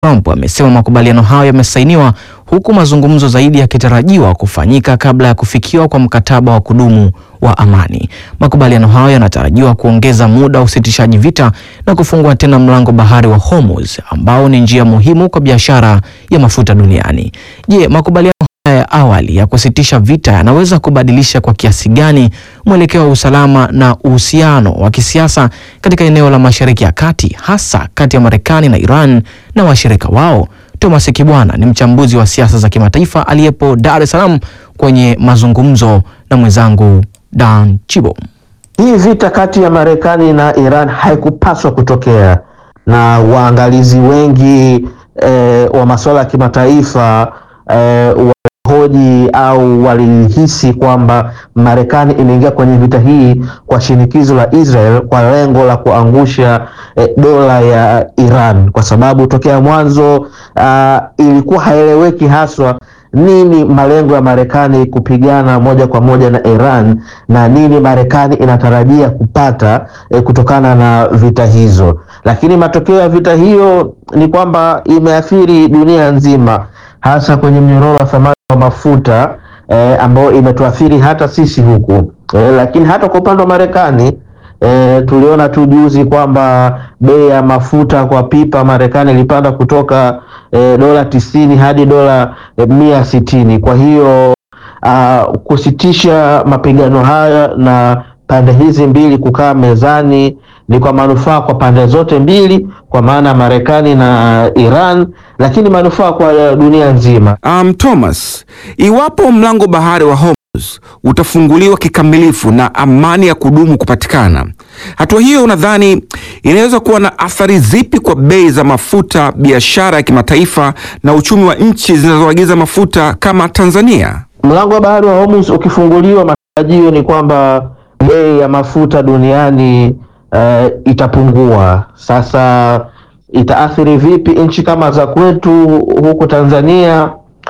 Trump amesema makubaliano hayo yamesainiwa huku mazungumzo zaidi yakitarajiwa kufanyika kabla ya kufikiwa kwa mkataba wa kudumu wa amani. Makubaliano hayo yanatarajiwa kuongeza muda wa usitishaji vita na kufungua tena mlango bahari wa Hormuz ambao ni njia muhimu kwa biashara ya mafuta duniani. Je, makubaliano haya ya awali ya kusitisha vita yanaweza kubadilisha kwa kiasi gani mwelekeo wa usalama na uhusiano wa kisiasa katika eneo la Mashariki ya Kati hasa kati ya Marekani na Iran na washirika wao? Thomas Kibwana ni mchambuzi wa siasa za kimataifa aliyepo Dar es Salaam kwenye mazungumzo na mwenzangu Dan Chibo. Hii vita kati ya Marekani na Iran haikupaswa kutokea, na waangalizi wengi eh, wa masuala ya kimataifa eh, walihoji au walihisi kwamba Marekani imeingia kwenye vita hii kwa shinikizo la Israel kwa lengo la kuangusha eh, dola ya Iran, kwa sababu tokea mwanzo ah, ilikuwa haieleweki haswa nini malengo ya Marekani kupigana moja kwa moja na Iran na nini Marekani inatarajia kupata eh, kutokana na vita hizo. Lakini matokeo ya vita hiyo ni kwamba imeathiri dunia nzima, hasa kwenye mnyororo wa thamani wa mafuta eh, ambayo imetuathiri hata sisi huku eh, lakini hata kwa upande wa Marekani E, tuliona tu juzi kwamba bei ya mafuta kwa pipa Marekani ilipanda kutoka e, dola tisini hadi dola e, mia sitini. Kwa hiyo a, kusitisha mapigano haya na pande hizi mbili kukaa mezani ni kwa manufaa kwa pande zote mbili, kwa maana Marekani na Iran, lakini manufaa kwa dunia nzima. Um, Thomas, iwapo mlango bahari wa Hormuz utafunguliwa kikamilifu na amani ya kudumu kupatikana, hatua hiyo unadhani inaweza kuwa na athari zipi kwa bei za mafuta, biashara ya kimataifa na uchumi wa nchi zinazoagiza mafuta kama Tanzania? Mlango wa bahari wa Hormuz ukifunguliwa, matarajio ni kwamba bei ya mafuta duniani uh, itapungua. Sasa itaathiri vipi nchi kama za kwetu huku Tanzania?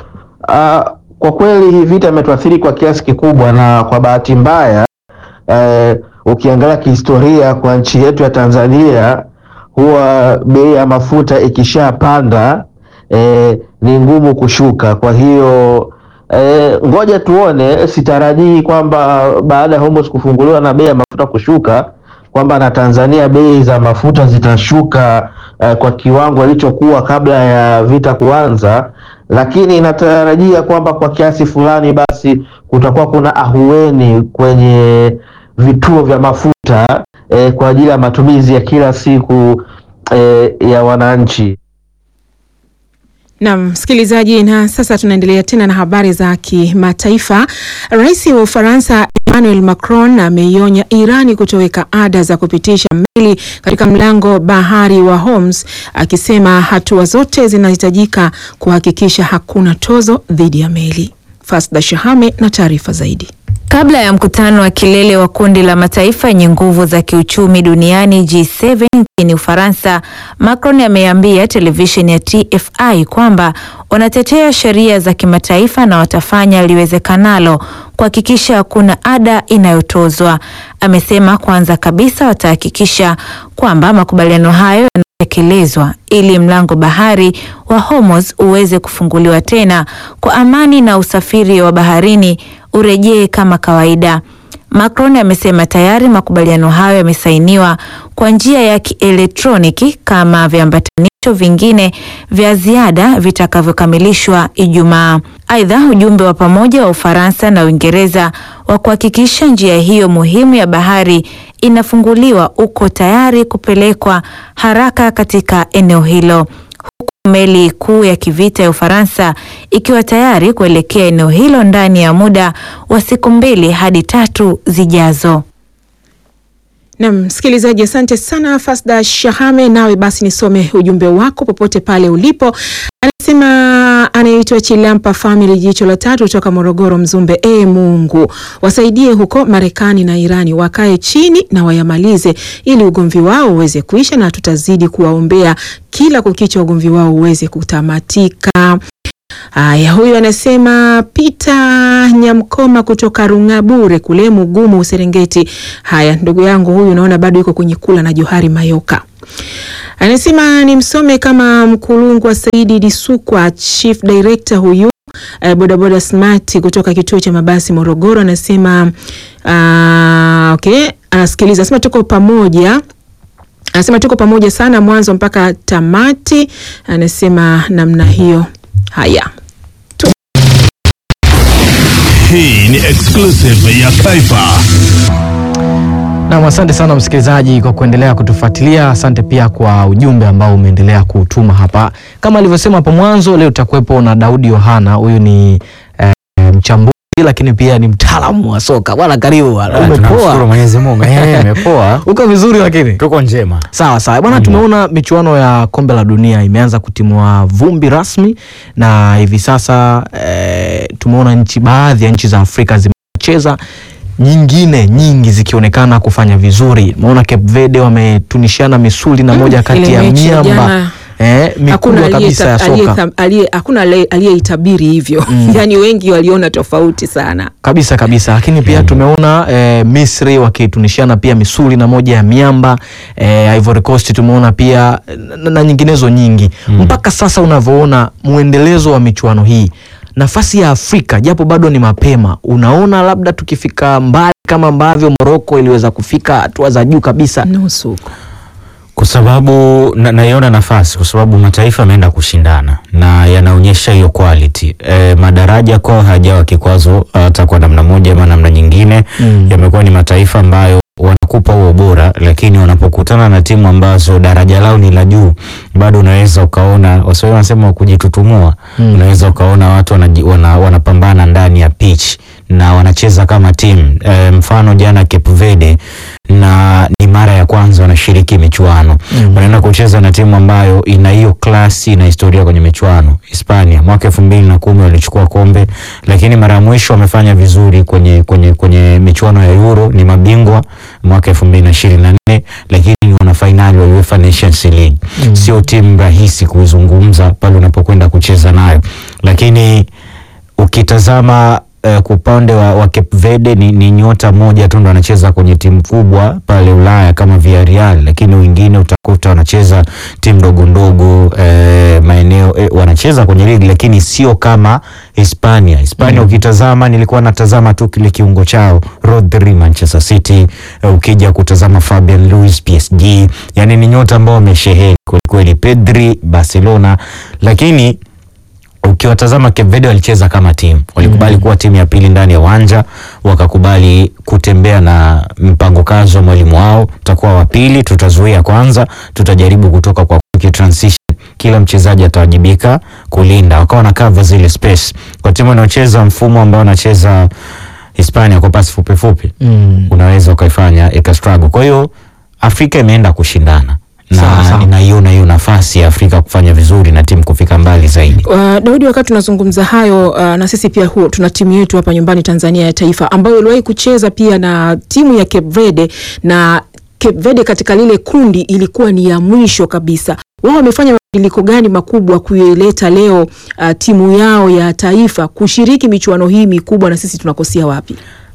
Uh, kwa kweli hii vita imetuathiri kwa kiasi kikubwa, na kwa bahati mbaya uh, ukiangalia kihistoria kwa nchi yetu ya Tanzania huwa bei ya mafuta ikishapanda eh, ni ngumu kushuka. Kwa hiyo eh, ngoja tuone. Sitarajii kwamba baada ya Hormuz kufunguliwa na bei ya mafuta kushuka kwamba na Tanzania bei za mafuta zitashuka eh, kwa kiwango ilichokuwa kabla ya vita kuanza, lakini inatarajia kwamba kwa kiasi fulani basi kutakuwa kuna ahueni kwenye vituo vya mafuta eh, kwa ajili ya matumizi ya kila siku eh, ya wananchi. Naam, msikilizaji, na sasa tunaendelea tena na habari za kimataifa. Rais wa Ufaransa Emmanuel Macron ameionya Irani kutoweka ada za kupitisha meli katika mlango bahari wa Hormuz, akisema hatua zote zinahitajika kuhakikisha hakuna tozo dhidi ya meli. Fasda Shahame na taarifa zaidi. Kabla ya mkutano wa kilele wa kundi la mataifa yenye nguvu za kiuchumi duniani G7 nchini Ufaransa, Macron ameambia televisheni ya TFI kwamba wanatetea sheria za kimataifa na watafanya liwezekanalo kuhakikisha hakuna ada inayotozwa. Amesema kwanza kabisa watahakikisha kwamba makubaliano hayo yanatekelezwa ili mlango bahari wa Hormuz uweze kufunguliwa tena kwa amani na usafiri wa baharini urejee kama kawaida. Macron amesema tayari makubaliano hayo yamesainiwa kwa njia ya kielektroniki kama viambatanisho vingine vya ziada vitakavyokamilishwa Ijumaa. Aidha, ujumbe wa pamoja wa Ufaransa na Uingereza wa kuhakikisha njia hiyo muhimu ya bahari inafunguliwa uko tayari kupelekwa haraka katika eneo hilo meli kuu ya kivita ya Ufaransa ikiwa tayari kuelekea eneo hilo ndani ya muda wa siku mbili hadi tatu zijazo. Naam, msikilizaji, asante sana Fasda Shahame. Nawe basi nisome ujumbe wako popote pale ulipo. Anasema anaitwa Chilampa Family, jicho la tatu kutoka Morogoro, Mzumbe. E Mungu wasaidie huko Marekani na Irani, wakae chini na wayamalize, ili ugomvi wao uweze kuisha, na tutazidi kuwaombea kila kukicha ugomvi wao uweze kutamatika. Haya, huyu anasema Peter Nyamkoma kutoka Rungabure kule Mugumu Serengeti. Haya, ndugu yangu huyu naona bado yuko kwenye kula na Johari Mayoka. Anasema ni msome kama Mkulungwa Saidi Disukwa, chief director huyu eh, bodaboda smart kutoka kituo cha mabasi Morogoro. Anasema ah, okay, anasikiliza, anasema tuko pamoja anasema tuko pamoja sana mwanzo mpaka tamati. Anasema namna hiyo. Haya, Hii ni exclusive ya Kaifa. Nam, asante sana msikilizaji kwa kuendelea kutufuatilia. Asante pia kwa ujumbe ambao umeendelea kutuma hapa. Kama alivyosema hapo mwanzo, leo tutakuwepo na Daudi Yohana. Huyu ni eh, mchambuzi lakini pia ni mtaalamu wa soka. Bwana, karibu bwana. Tunamshukuru Umepoa? Mwenyezi Mungu. Eh, imepoa. Uko vizuri lakini Tuko njema. Sawa sawa bwana, tumeona michuano ya kombe la dunia imeanza kutimua vumbi rasmi, na hivi sasa eh, tumeona nchi baadhi ya nchi za Afrika zimecheza, nyingine nyingi zikionekana kufanya vizuri. Umeona Cape Verde wametunishana misuli na moja kati ile ya mechi ya miamba jana, eh, mikubwa kabisa ya soka aliyeta- aliye- hakuna aliye- aliyeitabiri hivyo yaani wengi waliona tofauti sana. kabisa kabisa, lakini pia tumeona eh, Misri wakitunishiana pia misuli na moja ya miamba eh, Ivory Coast tumeona pia na, na nyinginezo nyingi mpaka sasa unavyoona mwendelezo wa michuano hii, nafasi ya Afrika japo bado ni mapema, unaona labda tukifika mbali kama ambavyo Morocco iliweza kufika hatua za juu kabisa. Nusu huko. Kwa sababu na, naiona nafasi kwa sababu mataifa yameenda kushindana na yanaonyesha hiyo quality. E, madaraja kwao hajawa kikwazo hata kwa namna moja ama namna nyingine. Mm. Yamekuwa ni mataifa ambayo wanakupa huo ubora, lakini wanapokutana na timu ambazo daraja lao ni la juu, bado unaweza ukaona, waswahili wanasema kujitutumua. Mm. Unaweza ukaona watu wanaji- wana, wanapambana ndani ya pitch na wanacheza kama timu e, mfano jana Cape Verde na ni mara ya kwanza wanashiriki michuano Mm. wanaenda kucheza na timu ambayo ina hiyo klasi na historia kwenye michuano. Hispania mwaka elfu mbili na kumi walichukua kombe, lakini mara ya mwisho wamefanya vizuri kwenye, kwenye, kwenye michuano ya Euro, ni mabingwa mwaka elfu mbili na ishirini na nne lakini ni wana fainali wa UEFA Nations League. Sio timu rahisi kuizungumza pale unapokwenda kucheza nayo, lakini ukitazama uh, kwa upande wa, wa Cape Verde ni, ni nyota moja tu ndo anacheza kwenye timu kubwa pale Ulaya kama Villarreal, lakini wengine utakuta wanacheza timu ndogo ndogo eh, maeneo eh, wanacheza kwenye ligi lakini sio kama Hispania. Hispania ukitazama, nilikuwa natazama tu kile kiungo chao Rodri Manchester City, eh, ukija kutazama Fabian Luiz PSG, yani ni nyota ambao wamesheheni kwelikweli, Pedri Barcelona, lakini ukiwatazama Cape Verde walicheza kama timu, walikubali kuwa timu ya pili ndani ya uwanja, wakakubali kutembea na mpango kazi wa mwalimu wao, tutakuwa wa pili, tutazuia kwanza, tutajaribu kutoka kwa quick transition, kila mchezaji atawajibika kulinda, wakawa na cover zile space. Kwa timu inayocheza mfumo ambao wanacheza Hispania kwa pasi fupi fupi, Mm. unaweza ukaifanya ika struggle. Kwa hiyo Afrika imeenda kushindana Sawa, na sawa. ninaiona hiyo nafasi ya Afrika kufanya vizuri na timu kufika mbali zaidi. Uh, Daudi, wakati tunazungumza hayo uh, na sisi pia huo, tuna timu yetu hapa nyumbani Tanzania ya taifa ambayo iliwahi kucheza pia na timu ya Cape Verde na Cape Verde katika lile kundi ilikuwa ni ya mwisho kabisa. Wao wamefanya mabadiliko gani makubwa kuileta leo uh, timu yao ya taifa kushiriki michuano hii mikubwa, na sisi tunakosea wapi?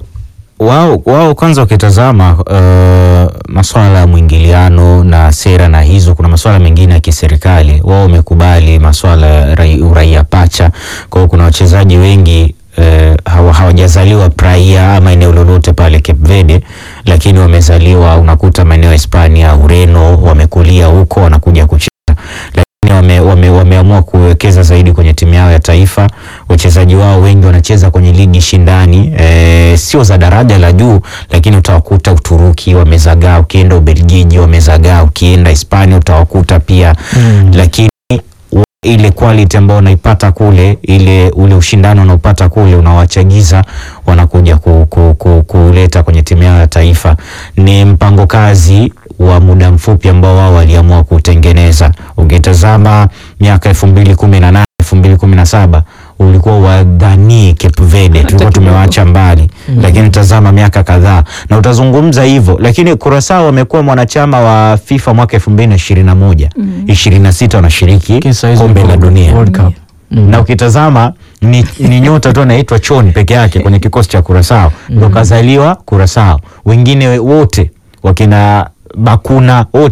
wao wao kwanza ukitazama uh, masuala ya mwingiliano na sera na hizo, kuna masuala mengine ya kiserikali. Wao wamekubali masuala ya rai- uraia pacha. Kwa hiyo kuna wachezaji wengi uh, hawa- hawajazaliwa praia ama eneo lolote pale Cape Verde, lakini wamezaliwa, unakuta maeneo ya Hispania, Ureno, wamekulia huko, wanakuja kucheza lakini wame, wame, wameamua kuwekeza zaidi kwenye timu yao ya taifa. Wachezaji wao wengi wanacheza kwenye ligi shindani e, sio za daraja la juu, lakini utawakuta Uturuki wamezagaa, ukienda Ubelgiji wamezagaa, ukienda Hispania utawakuta pia Mm. lakini wa- ile quality ambayo unaipata kule, ile ule ushindano unaopata kule unawachagiza wanakuja ku, ku, ku, kuleta kwenye timu yao ya taifa. Ni mpango kazi wa muda mfupi ambao wao waliamua kutengeneza. Ukitazama miaka elfu mbili kumi na nane elfu mbili kumi na saba ulikuwa wadhanii Cape Verde, tulikuwa tumewaacha mbali lakini tazama miaka kadhaa na utazungumza hivyo, lakini Curaçao wamekuwa mwanachama wa FIFA mwaka elfu mbili na ishirini na moja ishirini na sita wanashiriki Lakini saa hizi kombe wako la dunia World Cup. Mm. na ukitazama ni, ni nyota tu anaitwa Chon peke yake kwenye kikosi cha Curaçao ndo kazaliwa Curaçao, wengine wote wakina Bakuna wote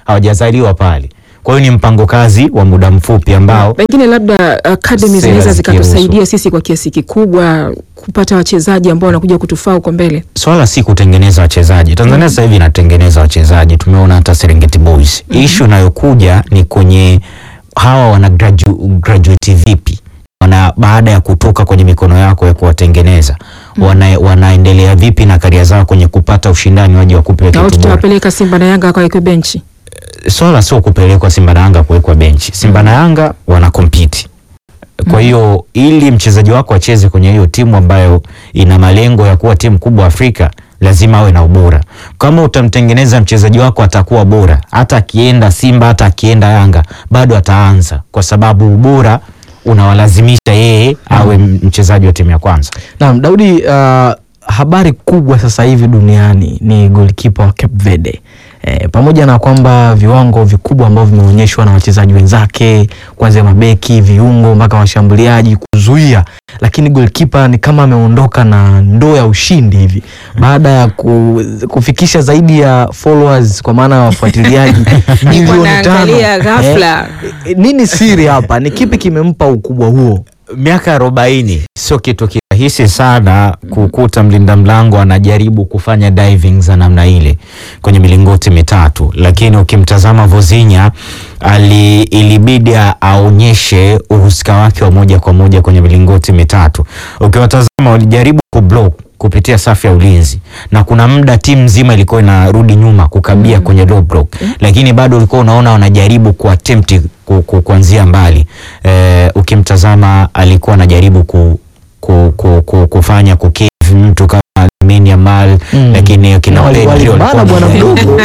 hawajazaliwa pale. Kwa hiyo ni mpango kazi wa muda mfupi ambao Pengine labda academy Sera zinaweza zikiruhusu. zikatusaidia sisi kwa kiasi kikubwa kupata wachezaji ambao wanakuja kutufaa huko mbele. swala si kutengeneza wachezaji. Tanzania sasa hivi inatengeneza wachezaji, tumeona hata Serengeti Boys. Issue inayokuja ni kwenye hawa wana gradu, graduate vipi wana baada ya kutoka kwenye mikono yako ya kuwatengeneza wana, wanaendelea vipi na karia zao kwenye kupata ushindani waje wakupe Na kitu bora. tutawapeleka Simba na Yanga wakawekwe benchi. Swala sio kupelekwa Simba na Yanga kuwekwa benchi. Simba na Yanga wana compete. Kwa hiyo ili mchezaji wako acheze kwenye hiyo timu ambayo ina malengo ya kuwa timu kubwa Afrika, lazima awe na ubora. Kama utamtengeneza mchezaji wako atakuwa bora, hata akienda Simba, hata akienda Yanga, bado ataanza, kwa sababu ubora unawalazimisha yeye awe mchezaji wa timu ya kwanza. Naam, Daudi, uh, habari kubwa sasa hivi duniani ni goalkeeper wa Cape Verde. E, pamoja na kwamba viwango vikubwa ambavyo vimeonyeshwa na wachezaji wenzake kuanzia mabeki, viungo mpaka washambuliaji kuzuia, lakini goalkeeper ni kama ameondoka na ndoo ya ushindi hivi baada ya ku, kufikisha zaidi ya followers kwa maana ya wafuatiliaji milioni tano. naangalia ghafla. Eh, nini siri hapa? Ni kipi kimempa ukubwa huo? miaka arobaini sio kitu kirahisi sana kukuta mlinda mlango anajaribu kufanya diving za namna ile kwenye milingoti mitatu, lakini ukimtazama Vozinya ali ilibidi a- aonyeshe uhusika wake wa moja kwa moja kwenye milingoti mitatu. Ukiwatazama walijaribu kublock kupitia safu ya ulinzi na kuna muda timu nzima ilikuwa inarudi nyuma kukabia kwenye low block, lakini bado ulikuwa unaona wanajaribu kuattempt ku, ku, kuanzia mbali. Eh, ukimtazama alikuwa anajaribu ku, ku, ku, ku, kufanya kukave mtu kama Lamine Yamal Mm. lakini kina Na wali- Pedri walibana walikuwa bwana na- mdogo.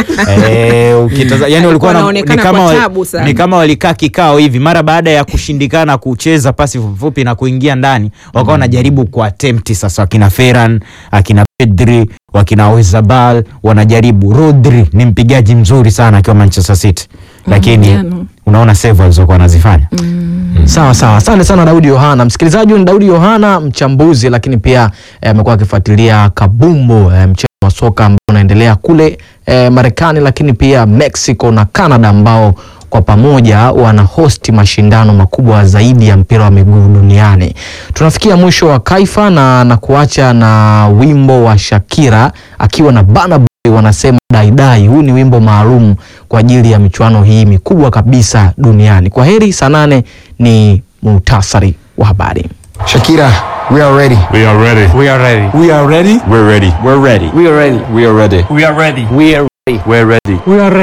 Eh, ukitaza, yani walikuwa na- ni wanaonekana kama kwa wali- tabu sana. ni kama walikaa kikao hivi mara baada ya kushindikana kucheza pasi fupifupi na kuingia ndani wakawa wanajaribu kuattempt sasa wakina Ferran akina Pedri wakina Oyarzabal wanajaribu Rodri ni mpigaji mzuri sana akiwa Manchester City lakini jana. unaona save alizokuwa anazifanya Sawa sawa, asante sana Daudi Yohana. Msikilizaji, huyu ni Daudi Yohana, mchambuzi, lakini pia eh, amekuwa akifuatilia kabumbu eh, mchezo wa soka ambao unaendelea kule eh, Marekani, lakini pia Mexico na Canada ambao kwa pamoja wana hosti mashindano makubwa zaidi ya mpira wa miguu duniani. Tunafikia mwisho wa Kaifa na na kuacha na wimbo wa Shakira akiwa na Burna Boy wanasema daidai. Huu ni wimbo maalum kwa ajili ya michuano hii mikubwa kabisa duniani. Kwa heri, saa nane ni muhtasari wa habari. Shakira, we are ready. We are ready. We are ready. We are ready. We're ready. We're ready. We are ready. We are ready. We are ready. We are ready. We're ready. We are ready.